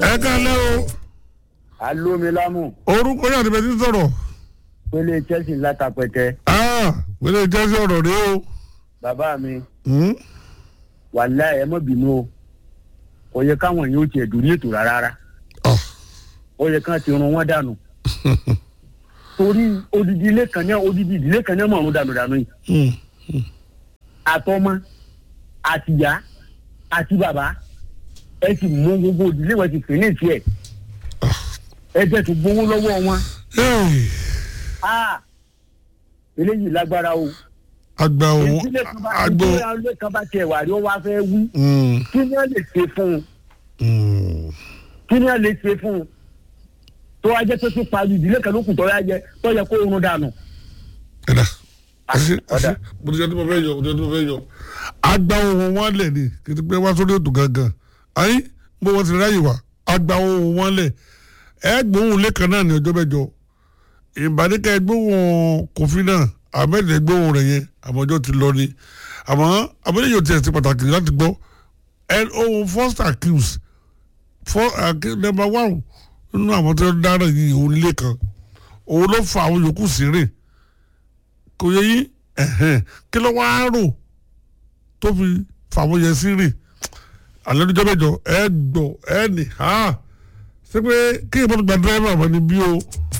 ẹ kálẹ́ o alómilámù orúkọ yàrá ìbẹ̀ tí sọ̀rọ̀ pélé chelsea látàpẹtẹ wílé jẹ́sí ọ̀rọ̀ rẹ o. bàbá mi Hmm? wàhálà ẹ mọ bínú o kò yẹ káwọn yóò tiẹ̀ dùn ní ètò rárá Ah. ó yẹ kán ti run wọn dànù torí odidi ilé kan náà odidi ìdílé kan náà mọ̀ọ́rún dànù dànù yìí Hmm. àtọmọ àtìyá àti bàbá ẹ ti mú gbogbo ìdílé wọn ti fè ní ìtì ẹ ẹ jẹ tó gbowó lọ́wọ́ wọn Hey, Ah! eléyìí lágbára o àgbà òun ìdílé kan bá àgbò. ìdílé kan bá tiẹ̀ wà rí ó wá fẹ́ wí Hmm. kí ni wọ́n lè ṣe fún un Hmm. kí ni wọ́n lè ṣe fún un tó wá jẹ́ pé tó parí ìdílé kan ló kù tó yá jẹ tó yẹ kó run dànù. ẹ̀dá àṣẹ ọ̀dà. àṣẹ mo ti jẹ́ tí mo fẹ́ yọ mo ti jẹ́ tí mo fẹ́ yọ. àgbà ohun wọn lẹ̀ ni kí n ti pé wá sórí ètò gangan ayé bó wọ́n ti ráyè wá àgbà ohun wọn lẹ̀ ẹ gbóhùn lẹ́kan náà ní ọjọ́ mẹ́jọ ìbáníkà gbóhùn kòfin náà ahmed gbóhùn rẹ̀ yẹn àmọ́jọ́ ti lọ ni àmọ́ abẹ́lẹ́ yóò tiẹ̀ ti pàtàkì láti gbọ́ ẹ ohun first accused for number one nínú àwọn tó ń dáná yìí òun ilé kan òun ló fa àwọn yòókù sí rìn kò yẹ yín ẹ̀hẹ́n kí ló wá rò tó fi fàwọn yẹn sí rìn alẹ́ níjọ́ mẹ́jọ ẹ gbọ́ ẹ nì ha ṣé pé kí ìbọn gba dírẹ́fà mọ́ ni bí o.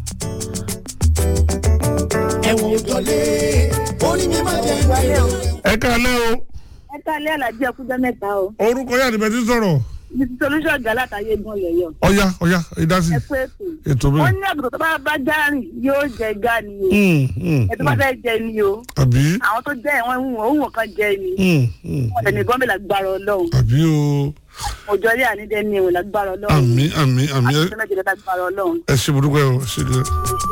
ẹ̀wọ̀n òjọ̀lé orí mi máa jẹ́ ìgbàlẹ̀ o. ẹ káalẹ́ o ẹ káalẹ́ alájí ẹkújọ́ mẹ́ta o orúkọ yà níbẹ̀ tí sọ̀rọ̀ ní ti solution gà látàyè gan lẹ́yọ̀ ọ̀ya ọ̀ya ìdásí ẹ pé ètò ètò mi. wọ́n ní àgùntàn tó bá bá járìn yóò jẹ gá ni o Hmm, hmm, ẹ tó bá fẹ́ jẹ ni o àbí àwọn tó jẹ́ ẹ̀wọ̀n ìwọ̀n òwò kan jẹ ni hmm, hmm, wọ́n lẹ̀ ní gọ́ọ̀mẹ̀ lágbára ọlọ́run àbí o òjò rí ànídẹ́ ní ẹ̀wọ̀n lágbára ọlọ́run àmì àmì àmì àti sẹ́mẹ́jì lágbára ọlọ́run ẹ ṣe burúkú ẹ o ṣe gan.